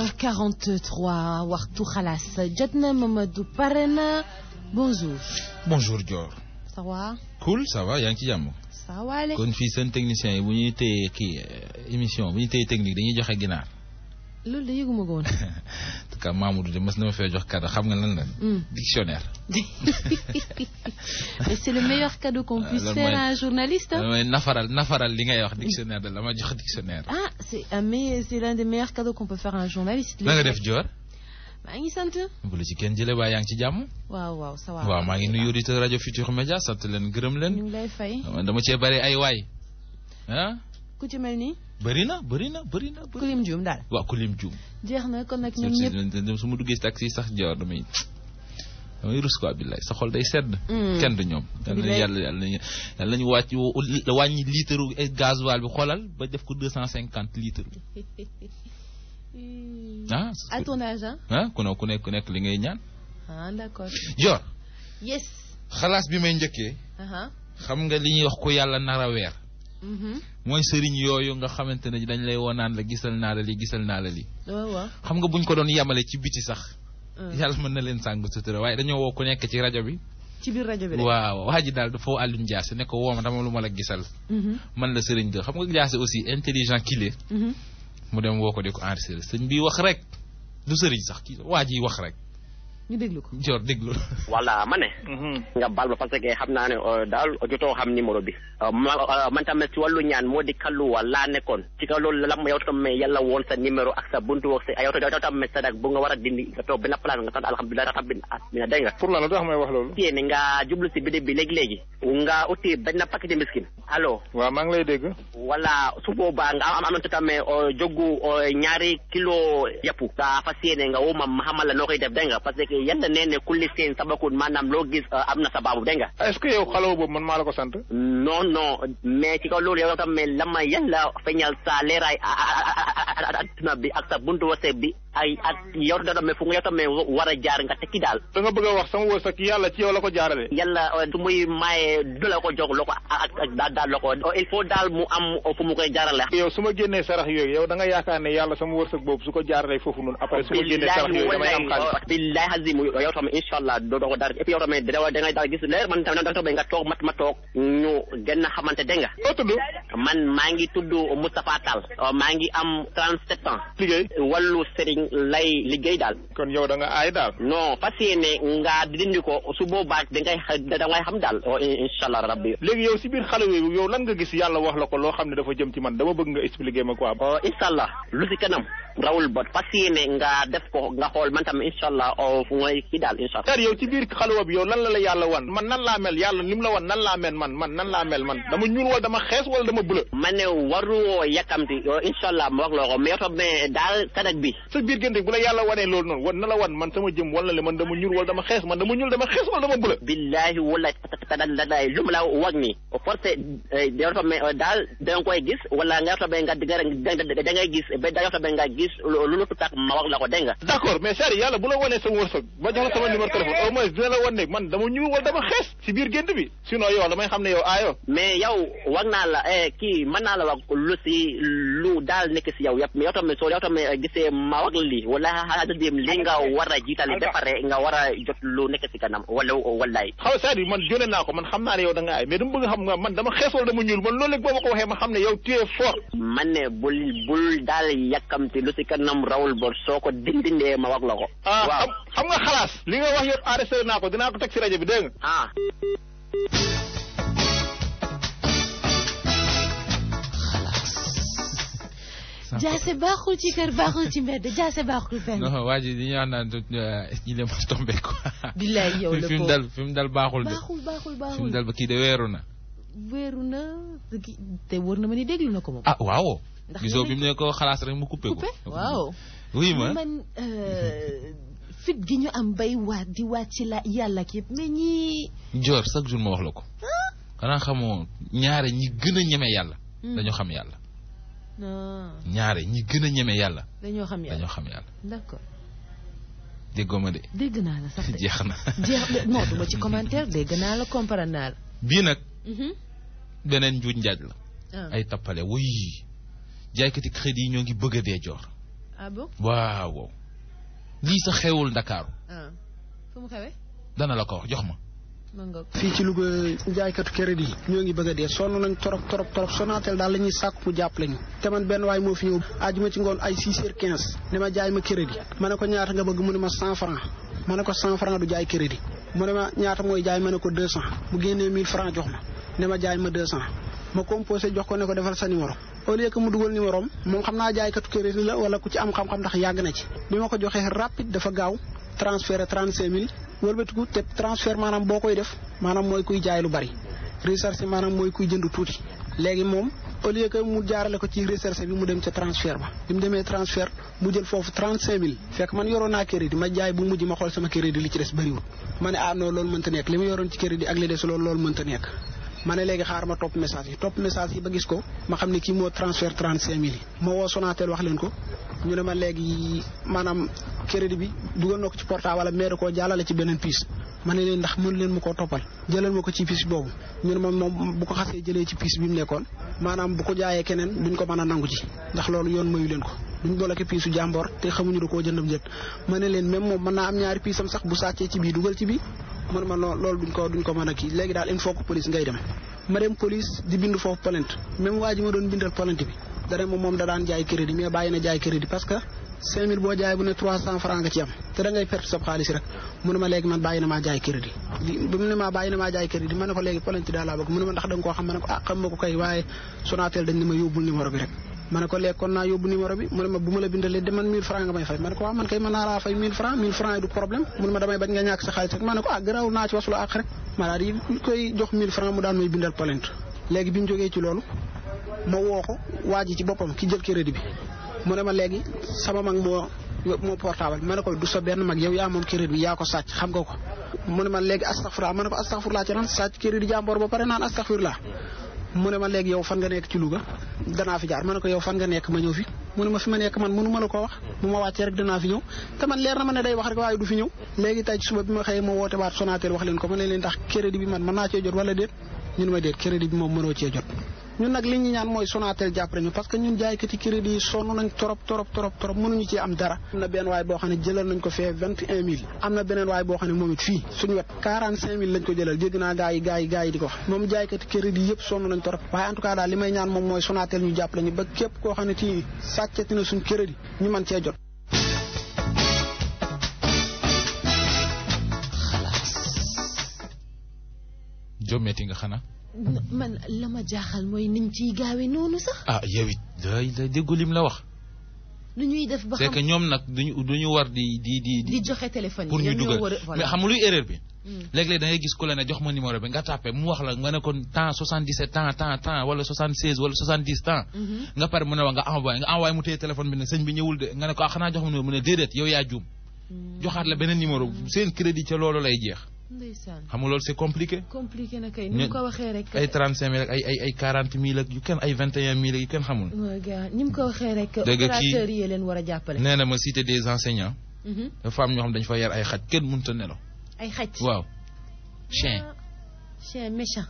8h43 waxtu xalaas jot na Mamadou pare na bonjour. bonjour Dior. ça va. cool ça va yaa ngi ci jàmm. ça va le. kon fii seen technicien yi bu ñuy téye kii émission bu ñuy téye technique dañuy joxe ginaar. loolu de yëguma ko woon. en tout cas Mamadou de mës na ma fee jox cadeau xam nga lan la. dictionnaire. mais c'est le meilleur cadeau qu'on puisse loolu faire mooy- à un journaliste. hein. damay nafaral nafaral li ngay wax dictionnaire de la ma jox dictionnaire. ah c'est un mais c'est l'un des meilleurs cadeaux qu'on peut faire à un journaliste. na nga def Dior. maa ngi sant. bu la ci kenn jëlee waa yaa ngi ci jàmm. waaw waaw ça va. waaw maa ngi nuyu auditeur rajo Futur Média sant leen gërëm ñu leen. ngi lay fay. dama cee bari ay waay. ah ku ci mel ni. bëri na bëri na bëri na. bëri Kulim Dioum daal. waaw ku lim juum. jeex na kon nag ñoom ñëpp. ñëpp su ma duggee si taxi sax Dior damay damay rus quoi billaay sa xol day sedd. Mm. kenn du ñoom. yal na Billaay. yàlla yàlla nañu yàlla nañu wàcc wàññi litre gasoil bi xoolal ba def ko deux cent cinquante litres. ah à ton âge hein. ah ku ne ku nekk ku nekk li ngay ñaan. ah d'accord. Dior yes. xalaas bi may njëkkee aha xam nga li ñuy wax ko yàlla nar a weer mhm mooy sëriñ yooyu nga xamante ne dañ lay wonaan la gisal naa la li gisal naa la li waaw waaw. xam nga buñ ko doon yemale ci biti sax. ah. yàlla mën na leen sàng sutura waaye dañoo woo ku nekk ci rajo bi. ci biir rajo bi rek. waaw waa ji daal dafa woo Alioune Diassé ne ko woo ma dama lu ma la gisal. mhm man la sëriñ de xam nga Diassé aussi intelligent qu'il est mhm mu dem woo ko di ko enregistré sëñ bi wax rek du sëriñ sax kii waa ji wax rek ñu déglu ko. Dior déglu. voilà ma ne nga baal ma parce que xam naa ne euh, daal jotoo xam numéro bi Euh, ma euh, man tamit ci wàllu ñaan moo di kalluwa laa nekkoon ci kaw loolu la ma yow tamit yàlla woon sa numéro ak sa buntu wax sa yow yow tamit sa dag bu nga war a dindi nga toog benn place nga sant alhamdulilah rabbil alamin dégg nga pour lan la tax may wax loolu. yéen nga jublu si bidib bi léegi-léegi nga uti benn paquet miskin allo waaw maa ngi lay dégg. wala su boobaa nga am am tamit euh, jogu euh, ñaari kilo yàpp nga fas yéene nga woo ma ma xamal la noo koy def dégg nga parce que yàlla nee ne kulli seen sabakun maanaam loo gis euh, am na sababu dégg nga est-ce que yow xalaw boobu man maa la ko sant. non non mais ci kaw loolu yow tamit la ma yàlla feeñal sa leeraay adduna bi ak sa buntu wase bi ay ak yow tamit fu nga yow tamit war a jaar nga tekki daal da nga bëgg a wax sama wërsëg yàlla ci yow la ko jaarale. yàlla euh, su muy maye du la ko jox loo ko ak ak daal daal loo ko il faut daal mu am fu mu koy jaarale yow su ma génnee sarax yooyu yow da nga yaakaar ne yàlla sama wërsëg boobu su ko jaaralee foofu noonu après su ma génnee sarax yooyu damay am xaalis. billahi azim yow tamit incha allah doo doo ko dara et puis yow tamit da da ngay daal gis leer man tamit da nga toog mat ma toog ñu gën a xamante dégg nga noo tudd man maa ngi tudd Moustapha Tall euh, maa ngi am 37 ans liggéey. wàllu sëriñ lay liggéey daal kon yow da nga aay daal. non fas yéene nga dindi ko su boobaa da ngay xa- da ngay xam daal oh, incha allah rabbi léegi yow si biir xale yooyu yow lan nga gis yàlla wax la ko loo xam ne dafa jëm ci man dama bëgg nga expliquer ma quoi. oh, incha allah lu si kanam rawul bot fas yéene nga def ko nga xool man tam incha allah oh, fu ngay kii daal incha allah c'est yow ci biir xalwa bi yow lan la la yàlla wan man nan laa mel yàlla lim la wan nan laa mel man man nan laa mel man dama ñuul wala dama xees wala dama bleu. ma ne waruwoo yàkkamti oh, incha allah ma wax la ko mais yow tamit daal sadak bi sa biir gënte bu la yàlla wanee loolu noonu wan na la wan man sama jëm wala le man dama ñuul wala dama xees man dama ñuul dama xees wala dama bleu. billahi wala tadadada lu mu la wax ni forcé yow tamit daal da nga koy gis wala nga yow tamit nga nga da ngay gis ba yow tamit nga gis lu lu tax ma wax la ko dégg nga d'accord mais c'est yàlla bu la wanee sama wërsëg ba jox la sama numéro téléphone au moins dina la wan ne man dama ñuul wala dama xees si biir gént bi sinon yow damay xam ne yow aayoo. mais yow wax naa la eh, kii mën naa la wax lu si lu daal nekk si yow yëpp mais yow tamit soo yow tamit gisee ma wax la lii wala xaadim li nga war a jiital ba pare nga war a jot lu nekk si kanam wala wallaay xaw c'est-à-dire man jóne naa ko man xam naa ne yow da nga aay mais dama bëgg xam nga man dama xees wala dama ñuul man loolu léegi boo ma ko waxee ma xam ne yow tu es fort. man ne bul bul daal yàkkamti lu si kanam rawul bor soo ko dindindee ma wax la ko ah waaw xam xam nga xalaas li nga wax yëpp arrêté naa ko dinaa ko teg si rajo bi dégg nga. ah jaase baaxul ci kër baaxul ci mbedd jaase baaxul fenn. non waa ji li ñuy wax naan il est ma tombé quoi. billaay yow la fi mu ko dal fi mu dal baaxul de. baaxul baaxul fi mu baaxul. dal ba kii de weeru na. wéeru na gi- te wóor na ma ni déglu na ko moom. ah waaw. Ndax gisoo léeg-léeg- bi mu ne ko xalaas rek mu coupé ko. coupé waaw. oui ma man euh, fit gi ñu am bay waat di waat ci la yàlla ak yëpp mais ñii. Dior chaque jour ma wax la ko. xanaa xamoo ñaare ñi gën a ñeme yàlla. Hmm. dañoo xam yàlla. non ñaare ñi gën a ñeme yàlla. dañoo xam yàlla dañoo xam yàlla. d'accord déggoo ma de. dégg naa la sax de. jeex na. jeex na non duma ci commentaire dégg naa la comprendre naa la. bii nag Mhm. beneen njuuj njaaj la. ah ay tappale wuy jaaykati crédit yi ñoo ngi bëgg a dee joor ah bon waaw waaw lii sa xewul Ndakaaru ah fu mu xewee dana la ko wax jox ma ma ngoog fii ci Louga jaaykatu crédit yi ñoo ngi bëgg a dee sonn nañ torop torop torop Sonatel daal la ñuy sàkk mu jàppale ñu te man benn waay moo fi ñëw ajuma ci ngoon ay 6 heures 15 ne ma jaay ma crédit ma ne ko ñaata nga bëgg mu ne ma 100 francs ma ne ko 100 francs du jaay crédit mu ne ma ñaata mooy jaay ma ne ko 200 mu génnee 1000 francs jox ma ne ma jaay ma 200 ma composé jox ko ne ko defal sa numéro au lieu que mu dugal numéro am moom xam naa jaaykatu crédit la wala ku ci am xam-xam ndax yàgg na ci bi ma ko joxee rapide dafa gaaw transféré 35000 wëlbatiku te transfert maanaam boo koy def maanaam mooy kuy jaay lu bari recherche maanaam mooy kuy jënd tuuti léegi moom au lieu que mu jaarale ko ci recherche bi mu dem ca transfert ba bi mu demee transfert mu jël foofu 35000 fekk man yoroon naa crédit ma jaay bu mujj ma xool sama crédit li ci des bëriwul ma ne ah non loolu mënta nekk li ma yoroon ci crédit ak li des loolu loolu mënta nekk ma ne léegi xaar ma topp message yi topp message yi ba gis ko ma xam ne kii moo transfert 35000 yi ma woo Sonatel wax leen ko ñu ne ma léegi maanaam crédit bi dugal na ko ci portable wala mais da koo jàllale ci beneen piis ma ne leen ndax mën leen ma koo toppal jëlal ma ko ci piis boobu ñu ne ma moom bu ko xasee jëlee ci piis bi mu nekkoon maanaam bu ko jaayee keneen duñ ko mën a nangu ci ndax loolu yoon mayu leen ko duñ bloqué piisu jàmboor te xamuñu da koo jëndam jët ma ne leen même moom mën naa am ñaari piisam sax bu sàccee ci bii dugal ci bii mu ne ma non loolu duñ ko duñ ko mën a kii léegi daal il faut que police ngay dem ma dem police di bind foofu plainte même waa ji ma doon bindal plainte bi dara moom moom da daan jaay crédit mais bàyyi na jaay crédit parce que 5000 boo jaay bu ne 300 francs nga ci am te da ngay perte sa xaalis rek mu ne ma léegi man bàyyi na maa jaay crédit bi mu ne ma bàyyi na maa jaay crédit ma ne ko léegi plainte daal laa bëgg mu ne ma ndax da nga koo xam ma ne ko ah xam ma ko kay waaye Sonatel dañ ne ma yóbbul numéro bi rek ma ne ko léegi kon naa yóbbu numéro bi mu ne ma bu ma la bindalee de man 1000 francs nga may fay ma ne ko waaw man kay mën naa laa fay 1000 francs 1000 francs yi du problème mu ne ma damay bañ nga ñàkk sa xaalis rek ma ne ko ah garaaw naa ci wasula ak rek ma daal di koy jox 1000 francs mu daan may bindal plainte léegi bi ñu jógee ci loolu ma woo ko waa ji ci boppam ki jël crédit bi mu ne ma léegi sama mag moo moo portable ma ne ko du sa benn mag yow yaa moom crédit bi yaa ko sàcc xam nga ko mu ne ma léegi astaghfirullah ma ne ko astaghfirullah ci nan sàcc crédit jàmboor ba pare naan astaghfirullah mu ne ma léegi yow fan nga nekk ci Louga danaa fi jaar ma ne ko yow fan nga nekk ma ñëw fi mu ne ma fi ma nekk man mënu ma la ko wax bu ma wàccee rek danaa fi ñëw te man leer na ma ne day wax rek waaye du fi ñëw léegi tey ci suba bi ma xëyee ma woote waat Sonatel wax leen ko ma ne leen tax crédit bi man mën naa cee jot wala déet ñun ma déet crédit bi moom mënoo cee jot ñun nag li ñu ñaan mooy Sonatel jàppale ñu parce que ñun jaaykati crédit yi sonn nañ torop torop torop torop mënuñu ci am dara am na benn waay boo xam ne jëlal nañ ko fee vingt et un mille am na beneen waay boo xam ne moom it fii suñu wet quarante cinq mille lañ ko jëlal dégg naa gaa yi gaa yi gaa yi di ko wax moom jaaykati crédit yëpp sonn nañ torop waaye en tout cas daal li may ñaan moom mooy Sonatel ñu jàppale ñu ba képp koo xam ne ci sàccati na suñ crédit ñu mën cee jot jommeeti nga xanaa man la ma jaaxal mooy niñ ciy gaawee noonu sax ah yow it day day déggu lim la wax lu ñuy def ba c'est xam que ñoom nag duñu duñu war di di di di joxe téléphone pour yi ñu ñoom ñoo dugal war a voilà mais xam nga luy erreur bi Hmm. léeg-léeg da ngay gis ku la ne jox ma numéro bi nga tàppe mu wax la nga ne ko temps 77 temps temps temps wala 76 wala 70 temps Mhm. nga pare mu ne wa nga envoyé nga envoyé mu téye téléphone bi ne sëñ bi ñëwul de nga ne ko ah xanaa jox ma numéro mu ne déedéet yow yaa juum joxaat la beneen numéro seen crédit ca loolu lay jeex ndeysaan xam nga loolu c'est compliqué compliqué na kay ni ñu- mu ko waxee rek ay 35 mille ak ay ay ay 40 mille ak yu kenn ay 21 mille ak yu kenn xamul waa gaa ni mu ko waxee rek Dégg nga kii- opérateurs yi leen war a jàppale nee na ma cité des enseignants Mhm. dafa am ñoo xam dañu fa yar ay xaj kenn mënut a nelaw ay xaj waaw chien Ah, chien méchant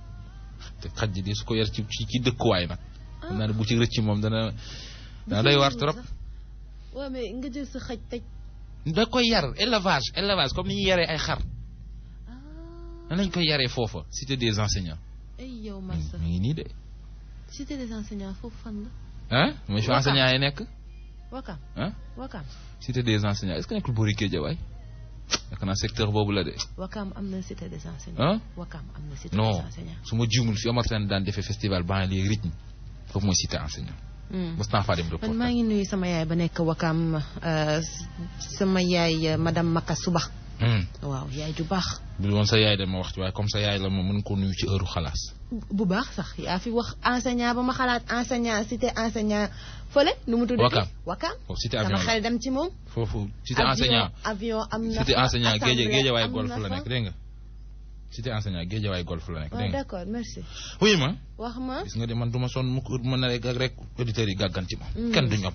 te xaj ji di su ko yar ci ci ci dëkkuwaay nag xam naa ne bu ci rëcc moom dana dana doy war trop waaw mais nga jël sa xaj tëj da koy yar élevage élevage comme ni ñuy yaree ay xar ah nan lañ koy yaree foofa cité des enseignants ay yow Massa mi ngi nii de cité des enseignants foofu fan la ah mooy fi Wakam. enseignants yi nekk Wakam ah Wakam cité des enseignants est-ce que nekkul boori Guédiawaye yaakaar naa secteur boobu la de Wakam am na cité des enseignants ah Wakam am na cité non des enseignants su ma jiwmul fi Omar Sène daan defee festival banlieue rythme foofu mooy cité enseignant Hmm. mos naa faa dem man reportage maa ngi nuyu sama yaay ba nekk Wakam euh, sama yaay euh, madame Maka Suba Hmm. waaw yaay ju baax bu woon sa yaay de ma wax ci waaye comme sa yaay la moom mën ko nuyu ci heure xalaas bu baax sax yaa fi wax enseignant ba ma xalaat enseignant cité enseignant fële nu mu tuddati Wakam. Wakam foofu cité sama avion la xel dem ci moom foofu cité avion enseignant avion am na cité fa, enseignant géej assemblée géejawaay am golf na la fa. nekk dégg nga cité enseignant géejawaay golf la nekk waaw dégg nga d'accord merci oui ma wax ma gis nga de man du ma sonn mu ko mën na rek ak rek auditeurs yi gàggan ci ma Mm. kenn du ñoom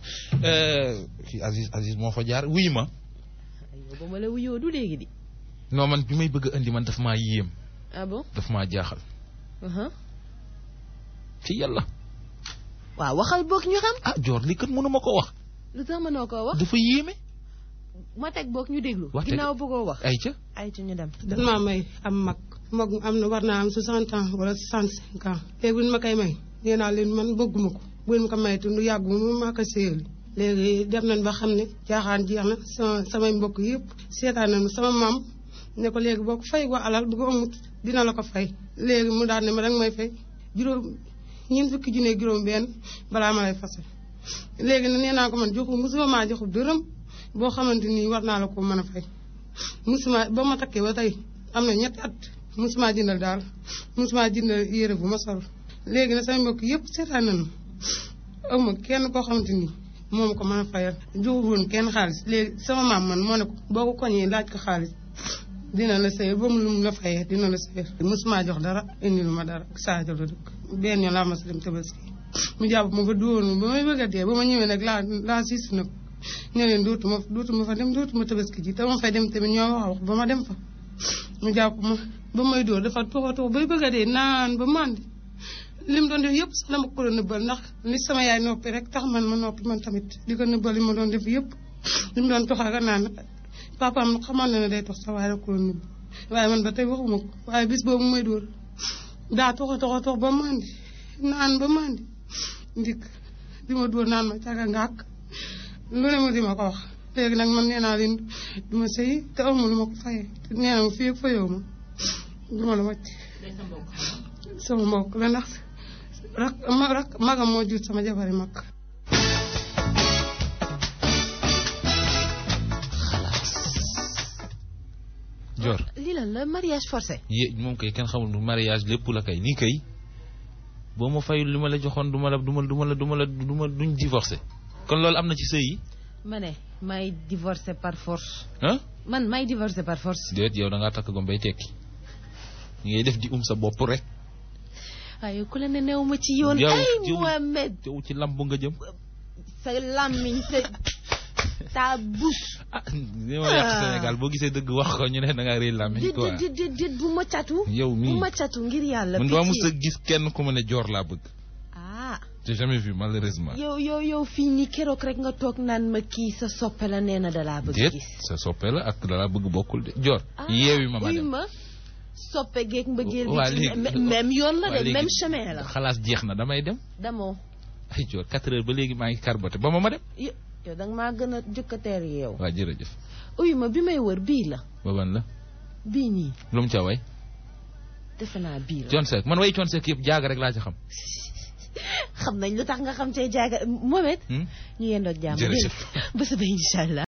fii Aziz Aziz moo fa jaar oui ma aywa ba ma la wuyoo du léegi di non man bi may bëgg a indi man daf maa yéem ah bon daf maa jaaxal uh-huh. ci yàlla waaw waxal boog ñu xam ah joor li kat mënu ma ko wax lu tax mënoo koo wax dafa yéeme ma teg boog ñu déglu Wax teg- ginnaaw bëggoo wax ay ca ay ci ñu dem dan maa may am mag mag am na war naa am 60 ans wala 65 ans léegi bu ñu ma koy may nee naa leen man bëgguma ko bu ñu ma ko may te lu yàgg mu maa ko séyali léegi dem nañ ba xam ne jaaxaan jeex na sama samay mbokk yëpp seetaan nañu sama maam ne ko léegi boo ko fay ko alal bu ko amut dina la ko fay léegi mu daal ne ma danga may fay juróom ñeent fukki junne juróom benn balaa ma lay fase léegi nag nee naa ko man joxu musuma maa joxu dërëm boo xamante ni war naa la ko mën a fay musuma ba ma takkee ba tey am na ñetti at musuma jëndal daal musuma jëndal yére bu ma sol léegi nag sama mbokk yëpp seetaan nañu awma kenn koo xamante ni moom ko mën a fayal joxul woon kenn xaalis léegi sama maam man moo ne ko boo ko koñee laaj ko xaalis dina la sëyal ba mu lu mu la fayee dina la sëyal musuma jox dara indi lu ma dara Sadio la dëkk benn yoon laa ma sa dem tabaski mu jàpp ma ba dóor ba may bëgg a dee ba ma ñëwee nag laa laa siis na ko ñoo leen dootuma dootuma fa dem dootuma tabaski ji te ma fay dem tamit ñoo wax wax ba ma dem fa mu jàpp ma ba may dóor dafa toxa tox bay bëgg a dee naan ba màndi li mu doon def yëpp sax dama ko doon nëbbal ndax li sama yaay noppi rek tax man ma noppi man tamit di ko nëbbal li ma doon def yëpp li mu doon toxal ka naan papaam xamal na ne day tox sax waaye rek ko doon nëbb waaye man ba tey waxuma ko waaye bis boobu may dóor daa toxa toxa tox ba màndi naan ba màndi ndik di ma dóor naan ma caga ngàkk lu ne ma di ma ko wax léegi nag man nee naa leen du ma sëy te awma lu ma ko fayee te nee na ma fii ak fayoo ma du ma la wàcc sama mbokk la ndax rak ma rak magam moo jur sama jabari mag Dior lii lan la mariage forcé yé moom kay kenn xamul mariage lépp la kay nii kay boo ma fayul li ma la joxoon du ma la du ma du ma la du ma la du ma duñ divorcé kon loolu am na ci sëy yi ma ne may divorcé par force ah man may divorcé par force déet yow da ngaa takk gom bay tekki ñi ngay def di um sa bopp rek waaye ku la ne new ma ci yoon Yow, ay yow. Mohamed yow ci lamb nga jëm sa làmmiñ sa ta bouche ah ni ma yàq Sénégal boo gisee dëgg wax ko ñu ne da ngaa réy làmmiñ dit quoi dit dit dit bu ma catu yow bu mii ma catu ngir yàlla man dama pitié. mës a gis kenn ku ma ne joor laa bëgg ah j'ai jamais vu malheureusement yow yow yow fii nii keroog rek nga toog naan ma kii sa soppe la nee na dalaa bëgg déet gis sa soppe la ak dala bëgg bokkul de joor ah yeewi ma ma uy dem ma soppe geeg mbëggeel waa bi ci léegi me- même yoon la waa de léegi même chemin la xalaas jeex na damay dem damoo ay joor quatre heures ba léegi maa ngi carboté ba ma ma dem yo- yow danga maa gën a jëkkateer yow waa jërëjëf uy ma bi may wër bii la ba ban la bii nii lu mu ca way defe naa bii la Thione Seck man way Thione Seck yëpp jaaga rek laa ci xam xam nañ lu tax nga xam cee jaaga Mohamed Hmm? ñu yendoog jàmm Jërëjëf. dégg nga ba suba incha allah